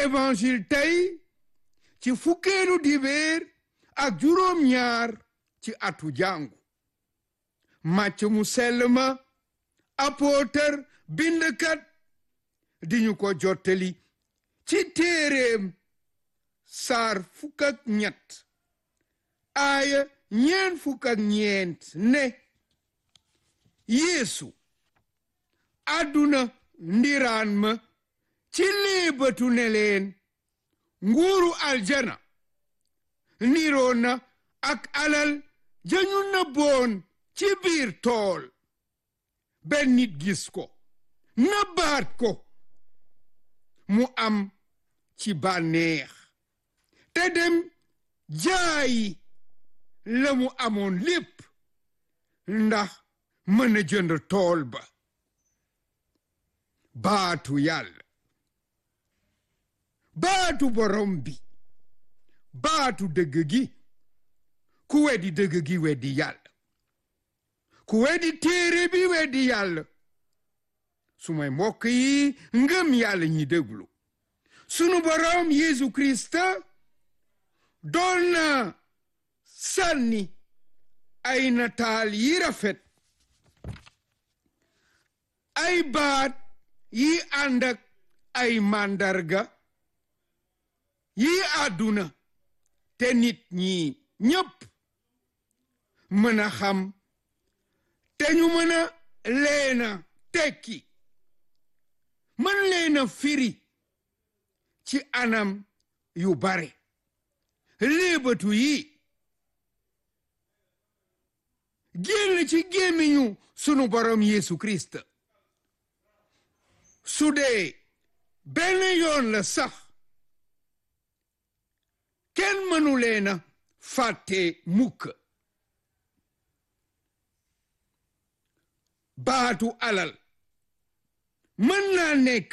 évangile tey ci fukkeelu dibéer ak juróom ñaar ci atu jàngu màcc mu sell ma apôtar bindkat di ñu ko jottali ci téeréem saar fukk ak ñett aaya ñeen fukk ak ñeent ne yeesu àdduna ndiraan ma ci léebatu ne leen nguuru aljana niroo na ak alal jañu nëbboon ci biir tool benn nit gis ko nëbbaat ko mu am ci bànneex te dem jaayi la mu amoon lépp ndax mën a jënd tool ba baatu yàlla baatu borom bi baatu dëgg gi ku weddi dëgg gi weddi yàlla ku weddi téere bi weddi yàlla su may mbokk yi ngëm yàlla ñi déglu sunu borom Yeesu Krista doon na sànni ay nataal yi rafet ay baat yi ànd ak ay màndarga yi àdduna te nit ñi ñépp mën a xam te ñu mën a leena tekki mën leena firi ci anam yu bare léebatu yi génn ci gémmiñu sunu borom Yeesu Kirist su dee benn yoon la sax kenn mënu leena fàtte mukk baatu alal mën naa nekk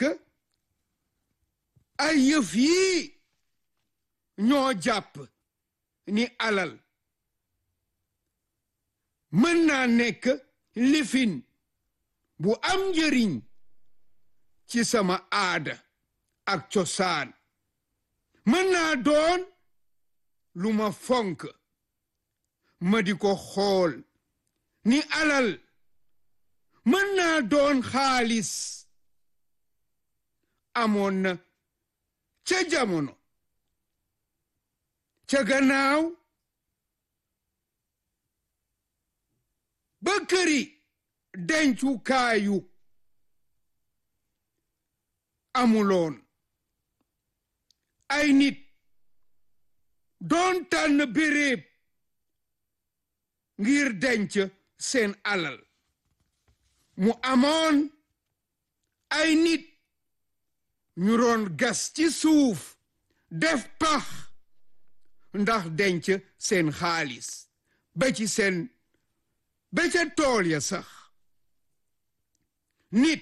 ay yëf yii ñoo jàpp ni alal mën naa nekk lifin bu am njëriñ ci sama aada ak cosaan mën naa doon lu ma fonk ma di ko xool ni alal mën naa doon xaalis amoon na ca jamono ca gannaaw ba këri dencukaayu amuloon ay nit doon tànn béréb ngir denc seen alal mu amoon ay nit ñu doon gas ci suuf def pax ndax denc seen xaalis ba ci seen ba ca tool ya sax nit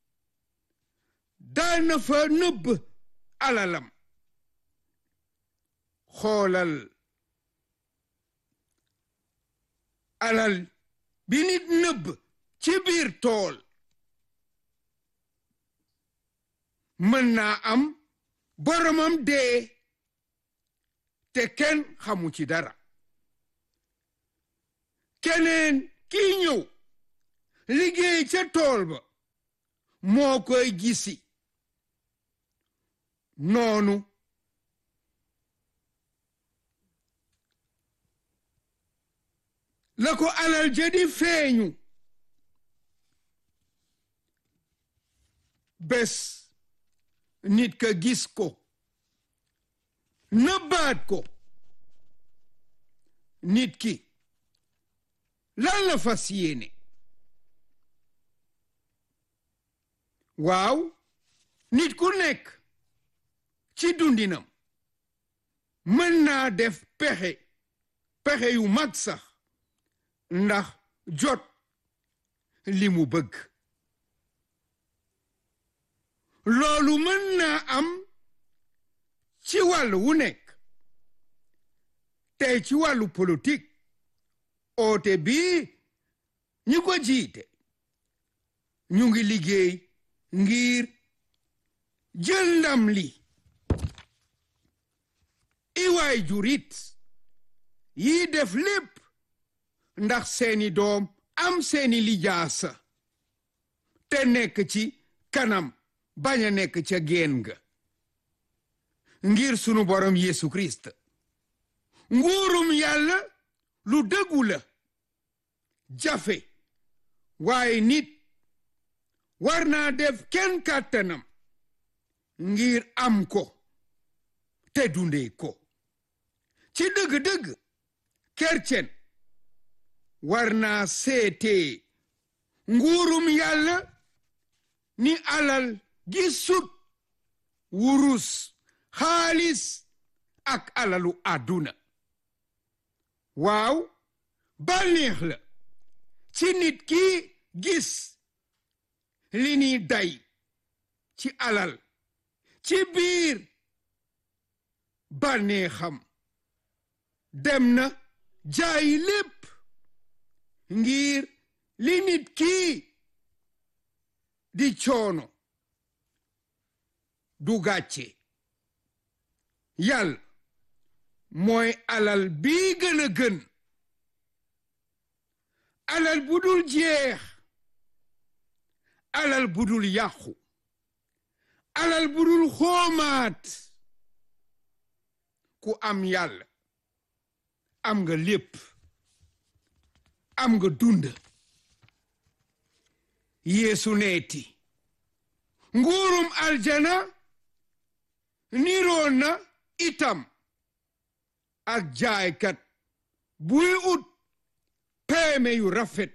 daan na fa nëbb alalam xoolal alal bi nit nëbb ci biir tool mën naa am boromam dee te kenn xamu ci dara keneen kiy ñëw liggéey ca tool ba moo koy gisi noonu la ko alal jadi feeñu bés nit ka gis ko nëbbaat ko nit ki lan la fas yéene waaw nit ku nekk ci dundinam mën naa def pexe pexe yu mag sax ndax jot li mu bëgg loolu mën naa am ci wàll wu nekk tey ci wàllu politique oote bii ñi ko jiite ñu ngi liggéey ngir jël ndam li waay jurit yi def lépp ndax seeni doom am seeni lijaasa te nekk ci kanam bañ a nekk ca geen ga ngir sunu borom Yesu Christ nguurum yàlla lu dëggu la jafe waaye nit war naa def kenn kàttanam ngir am ko te dundee ko ci dëgg-dëgg kercen war naa seetee nguurum yàlla ni alal gi sut wurus xaalis ak alalu àdduna waaw bànneex la ci nit ki gis li ni day ci alal ci biir bànneexam dem na jaay lépp ngir li nit kii di coono du gàcce yàlla mooy alal bii gën a gën alal bu dul jeex alal bu dul yàqu alal bu dul xoomaat ku am yàlla am nga lépp am nga dund yeesu neeti nguurum aljana niroo na itam ak jaaykat buy ut peeme yu rafet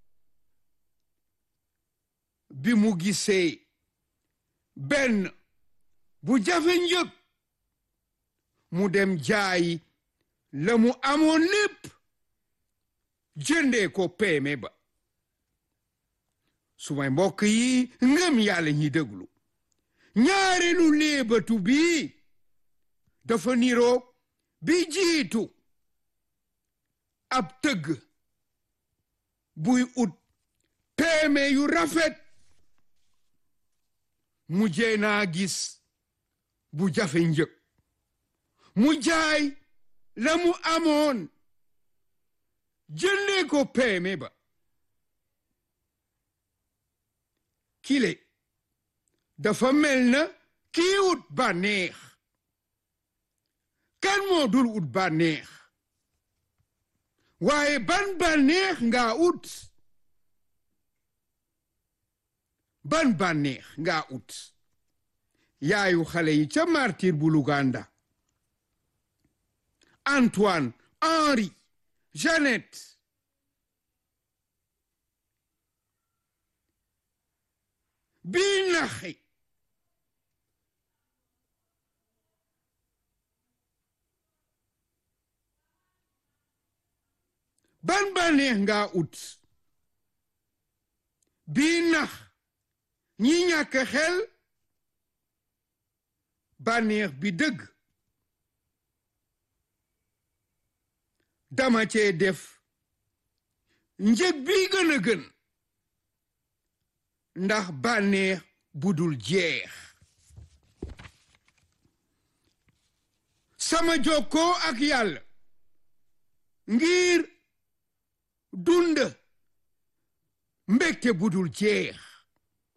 bi mu gisee benn bu jafe njëg mu dem jaayi la mu amoon lépp jëndee ko peeme ba sumay mbokk yi ngëm yàlla ñi déglu ñaareelu léebatu bii dafa niroo bi jiitu ab tëgg buy ut peeme yu rafet mu jee naa gis bu jafe njëg mu jaay la mu amoon jëndee ko peeme ba kile dafa mel na kii ut bànneex kan moo dul ut bànneex waaye ban bànneex nga ut ban bànneex nga ut yaayu xale yi ca martir bu Luganda Antoine Henri Jeannette bii naxi ban bànneex nga ut bii nax ñi ñàkk xel bànneex bi dëgg dama cee def njëg bi gën a gën ndax bànneex budul jeex sama jokkoo ak yàlla ngir dund mbégte budul jeex